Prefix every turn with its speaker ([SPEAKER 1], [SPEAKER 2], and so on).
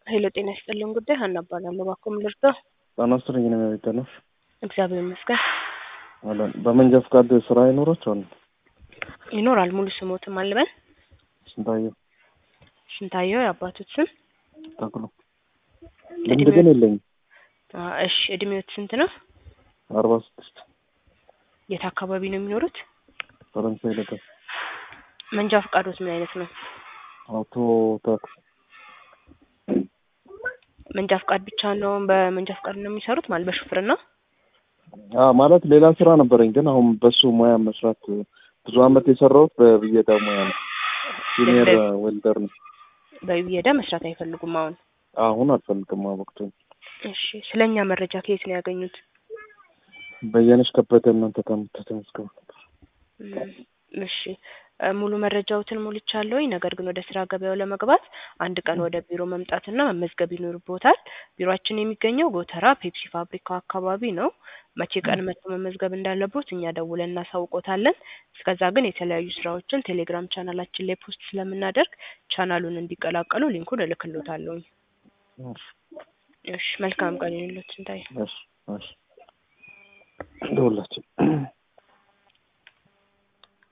[SPEAKER 1] ሄሎ ጤና ይስጥልን ጉዳይ ሀና እባላለሁ። እባክዎ ምን ልርዳው?
[SPEAKER 2] ጤና ይስጥልኝ ነው የሚባለው።
[SPEAKER 1] እግዚአብሔር ይመስገን
[SPEAKER 2] አለን በመንጃ ፈቃድ ስራ ይኖራቸዋል።
[SPEAKER 1] ይኖራል። ሙሉ ስሞትም አልበን
[SPEAKER 2] ስንታየው
[SPEAKER 1] ስንታየው የአባቶት ስም
[SPEAKER 2] ተክሎ ልምድ ግን የለኝም።
[SPEAKER 1] አ፣ እሺ እድሜዎት ስንት ነው?
[SPEAKER 2] አርባ ስድስት
[SPEAKER 1] የት አካባቢ ነው የሚኖሩት?
[SPEAKER 2] ፈረንሳይ ለጋ
[SPEAKER 1] መንጃ ፈቃዶት ምን አይነት ነው?
[SPEAKER 2] አውቶ ታክሲ
[SPEAKER 1] መንጃ ፈቃድ ብቻ ነው? በመንጃ ፈቃድ ነው የሚሰሩት ማለት በሹፍርና?
[SPEAKER 2] አ ማለት ሌላ ስራ ነበረኝ፣ ግን አሁን በሱ ሙያ መስራት ብዙ አመት የሰራሁት በብየዳ ሙያ ነው። ሲኒየር ዌልደር ነው።
[SPEAKER 1] በብየዳ መስራት አይፈልጉም አሁን?
[SPEAKER 2] አሁን አልፈልግም ወቅቱ።
[SPEAKER 1] እሺ ስለኛ መረጃ ከየት ነው ያገኙት?
[SPEAKER 2] በየነሽ ከበደ እናንተ ከምትተመስገቡ ነበር።
[SPEAKER 1] እም፣ እሺ እ፣ ሙሉ መረጃዎትን ሞልቻለሁኝ። ነገር ግን ወደ ስራ ገበያው ለመግባት አንድ ቀን ወደ ቢሮ መምጣትና መመዝገብ ይኖርቦታል። ቢሮአችን የሚገኘው ጎተራ ፔፕሲ ፋብሪካው አካባቢ ነው። መቼ ቀን መጥቶ መመዝገብ እንዳለቦት እኛ ደውለን እናሳውቆታለን። እስከዛ ግን የተለያዩ ስራዎችን ቴሌግራም ቻናላችን ላይ ፖስት ስለምናደርግ ቻናሉን እንዲቀላቀሉ ሊንኩን እልክሎታለሁኝ።
[SPEAKER 2] እሺ
[SPEAKER 1] እሺ መልካም ቀን ይሁንልዎት። ስንታየ
[SPEAKER 2] እሺ እሺ ደውላችሁ